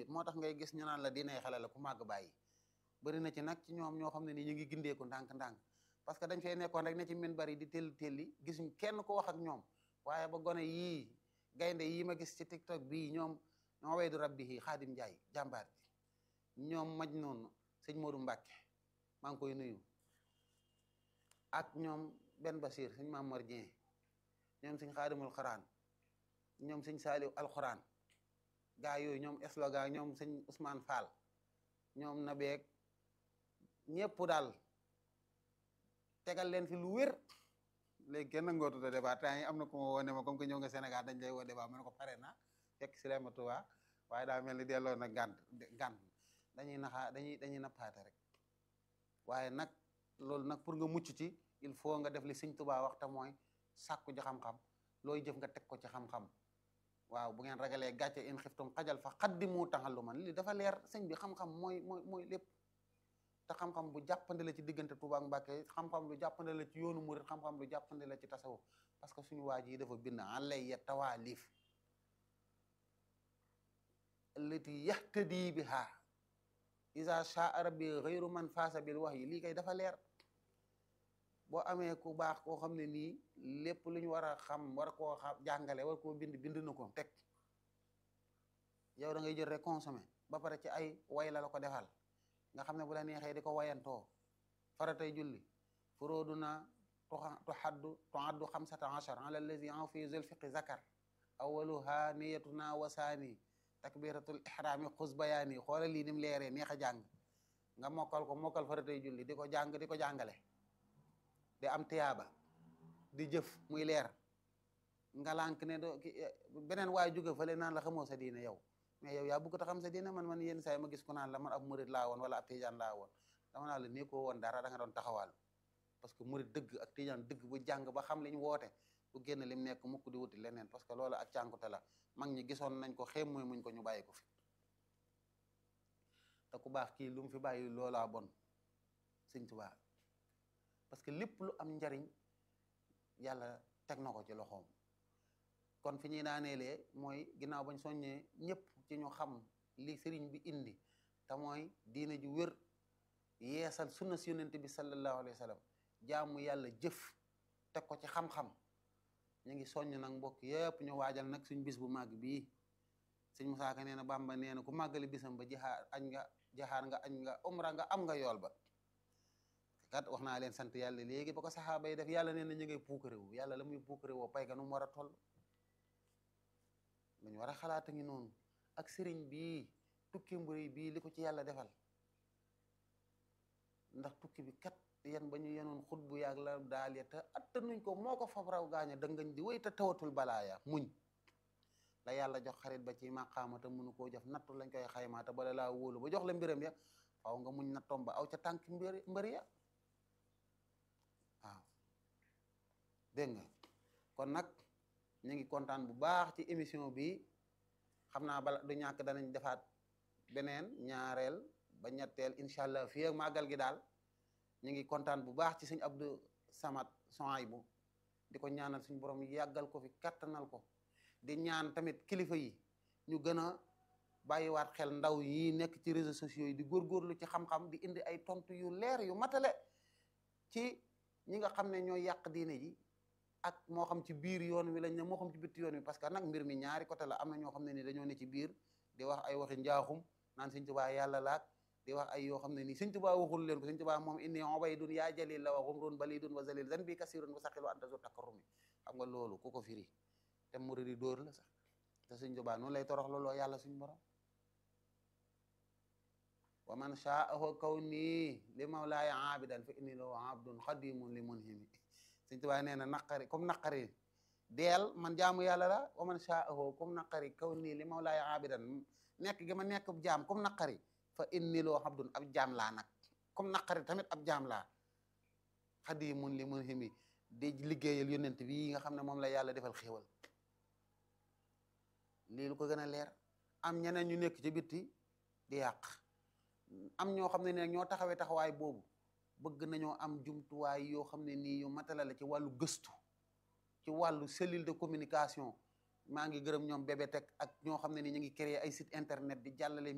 moo tax ngay gis ñu naan la diinay xale la ku màgg bàyyi bëri na ci nag ci ñoom ñoo xam ne nii ñu ngi gindeeku ndànk-ndànk parce que dañ fay nekkoon rek ne ci min bari di telli telli gisuñ kenn ko wax ak ñoom waaye ba gone yii gaynde yii ma gis ci tiktok bii ñoom ñoo waydu rabbi yi xaadim njaay jàmbaar ji ñoom maj noonu sëñ Modou Mbàkke maa ngi koy nuyu ak ñoom benn basir sëñ Mamar Dieng ñoom sëñ xaadimul xaraan ñoom sëñ saaliw alxuraan gaa yooyu ñoom slogan ñoom sëñ Ousmane Fall ñoom nabeeg ñëpp daal tegal leen fi lu wér léegi kenn ngootu de débat temps yi am na ku ma woo ne ma comme que ñëw nga Sénégal dañ lay woo débat ma ne ko pare na fekk si ma Tuubaa waaye daa mel ni delloo na gànt gànt dañuy naxaa dañuy dañuy nappaate rek waaye nag loolu nag pour nga mucc ci il faut nga def li sëñ Tuubaa wax te mooy sàkku ji xam-xam looy jëf nga teg ko ci xam-xam waaw bu ngeen ragalee gàcce in xiftum xajal fa xaddimu taxalluman li dafa leer sëñ bi xam-xam mooy mooy mooy lépp te xam-xam bu jàppande la ci diggante Tuubaa ak Mbàkke xam-xam lu jàppande la ci yoonu murit xam-xam lu jàppande la ci tasawuf parce que suñu waa ji dafa bind alayya tawaalif allati yahtadi biha isa shaa rabbi xayru man faasa bil wax yi lii kay dafa leer boo amee ku baax koo xam ne nii lépp lu ñu war a xam war koo xam jàngale war koo bind bind na ko teg yow da ngay jël rek consommer ba pare ci ay way la la ko defal nga xam ne bu la neexee di ko wayantoo faratay julli furooduna tuhaddu tuhaddu xamsata achar ala allazi en fi zulfiqi zakar awaluha niyatuna wasaani takbiratul ihrami xus bayaani xoola lii ni mu leeree neex a jàng nga mokkal ko mokkal faratay julli di ko jàng di ko jàngale di am tiyaaba di jëf muy leer nga lànk ne do beneen waay jóge fële naan la xamoo sa diine yow mais yow yaa bëgg ta xam sa diine man man yenn saa yi ma gis ko naan la man ab murid laa woon wala ab tijaan laa woon dama naa la nii ko woon dara da nga doon taxawal parce que murid dëgg ak tijaan dëgg bu jàng ba xam li ñu woote bu génn lim nekk mukk di wuti leneen parce que loolu ak cànkute la mag ñi gisoon nañ ko xéem mooy muñ ko ñu bàyyi ko fi te ku baax kii lu mu fi bàyyi loolaa bon Sëñ Tuubaa parce que lépp lu am njariñ yàlla teg na ko ci loxoom kon fi ñuy daaneelee mooy ginnaaw bañ soññee ñëpp ci ñu xam li sëriñ bi indi te mooy diine ju wér yeesal sunna si yonent bi sallallahu alayhi wa sallam jaamu yàlla jëf teg ko ci xam-xam ñu ngi soññ nag mbokk yëpp ñu waajal nag suñ bis bu màgg bii sëñ Musaa Ka nee na Bàmba nee na ku màggali bisam ba jaxaar añ nga jaxaar nga añ nga umra nga am nga yool ba kat wax naa leen sant yàlla léegi ba ko saxaaba yi def yàlla nee na ñu ngay puukarewu yàlla la muy puukarewoo pay ga nu mu war a toll lu ñu war a xalaat a ngi noonu ak sëriñ bii tukki mburi bii li ko ci yàlla defal ndax tukki bi kat yan ba ñu yenoon xut bu yàgg la daal ya te attanuñ ko moo ko fab raw gaaña dëngañ di wéy te tawatul balaaya muñ la yàlla jox xarit ba ci maqaama te mënu koo jox nattu lañ koy xaymaa te bala laa wóolu ba jox la mbiram ya faw nga muñ nattoom ba aw ca tànk mbir mbëri ya waaw dégg nga kon nag ñu ngi kontaan bu baax ci émission bi xam naa bala du ñàkk danañ defaat beneen ñaareel ba ñetteel incha allah fii ak màggal gi daal ñu ngi kontaan bu baax ci sëñ Abdou Samad Sohaybu di ko ñaanal suñu borom yàggal ko fi kattanal ko di ñaan tamit kilifa yi ñu gën a bàyyiwaat xel ndaw yi nekk ci réseaux sociaux yi di góorgóorlu ci xam-xam di indi ay tontu yu leer yu matale ci ñi nga xam ne ñooy yàq diine ji ak moo xam ci biir yoon wi lañ ne moo xam ci bitti yoon wi parce que nag mbir mi ñaari côté la am na ñoo xam ne ni dañoo ne ci biir di wax ay waxi njaaxum naan Sëñ Tuubaa yàlla laak di wax ay yoo xam ne nii Sëñ Tuubaa waxul leen ko Sëñ Tuubaa moom inni ubaydun yaa jalil la wa xumrun balidun wa zalil zanbi kasirun wa saqil wa anta zu takarrumi xam nga loolu ku ko firi te muridi dóor la sax te Sëñ Tuubaa noonu lay torox looloo yàlla suñ borom wa man shaahu kawni li mawlaaya aabidan fa inni lahu abdun xadimun li munhimi Sëñ Tuubaa nee na naqari comme naqari deel man jaamu yàlla la wa man shaahu comme naqari kawni li mawlaaya aabidan nekk gi ma nekk jaam comme naqari fa inni lahu abdun ab jaam laa nag comme naqari tamit ab jaam laa xadimun li munhimi di liggéeyal yonent bi nga xam ne moom la yàlla defal xéewal lii lu ko gën a leer am ñeneen ñu nekk ci bitti di yàq am ñoo xam ne ne ñoo taxawee taxawaay boobu bëgg nañoo am jumtuwaay yoo xam ne nii yu matala la ci wàllu gëstu ci wàllu cellule de communication maa ngi gërëm ñoom bébé teg ak ñoo xam ne ni ñu ngi créer ay site internet di jàllale